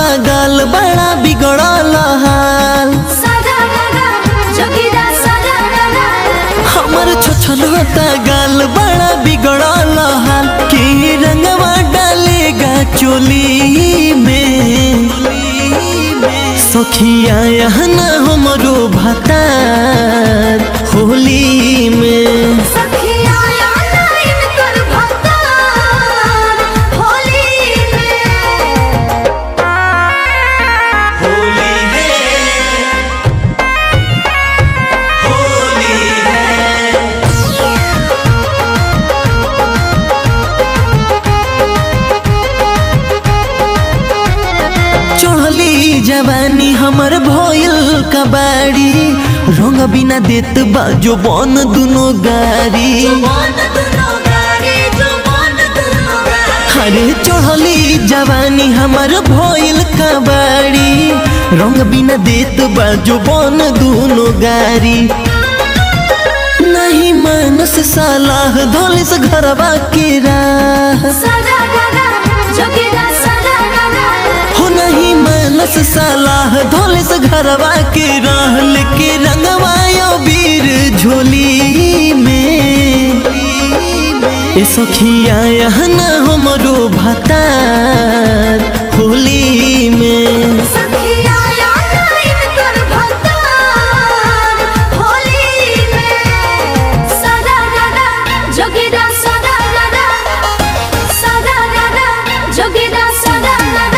होता गाल बड़ा बिगड़ल हाल सदा गगा जोगिरा सदा गगा हमर छोछन होता गाल बड़ा बिगड़ल हाल के रंगवा डालेगा चोली में सखिया यहाँ हमरो भतार होली में सखिया आना इनकर भक्तार होली में होली है होली है चढ़ली जवानी हमर भइल कबाड़ी रंग बिना देत बाजो बन दुनो गाड़ी मन दुनो गाड़ी जो मन दुनो गाड़ी अरे चढ़ली जवानी हमर भइल कबाड़ी रंग बिना देत बाजो बन दुनो गाड़ी नहीं मानस सलाह धोलिस घरवा के राह सदा गगा जोगिरा सदा गगा हो नहीं मानस सलाह धोलिस घरवा के राह लेके रंगवायो वीर झोली में ए सखिया यहाँ ना हमरो भतार होली में सखिया आना इनकर भक्तार होली में सदा गगा जोगिरा सदा गगा सदा गगा जोगिरा सदा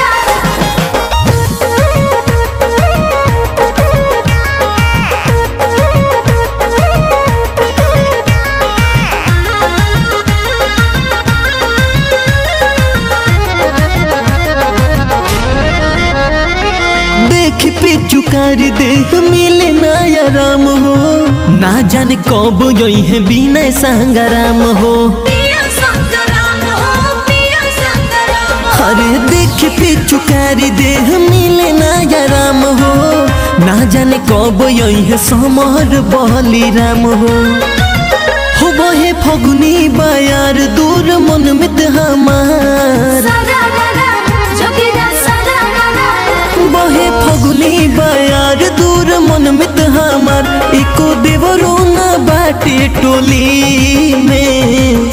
देख पे चुकार देख मिले नया राम हो ना जाने कब यही है बिना संगराम हो पिया संगराम हो पिया संगराम अरे देख पे चुकारी देह मिले नया राम हो ना जाने कब यही है समर बली राम हो हो बहे फगुनी बयार दूर मन मित हमार सदा गगा जोगिरा सदा गगा बहे फगुनी बयार दूर मन मित हमार एको देवरो न बाटे टोली में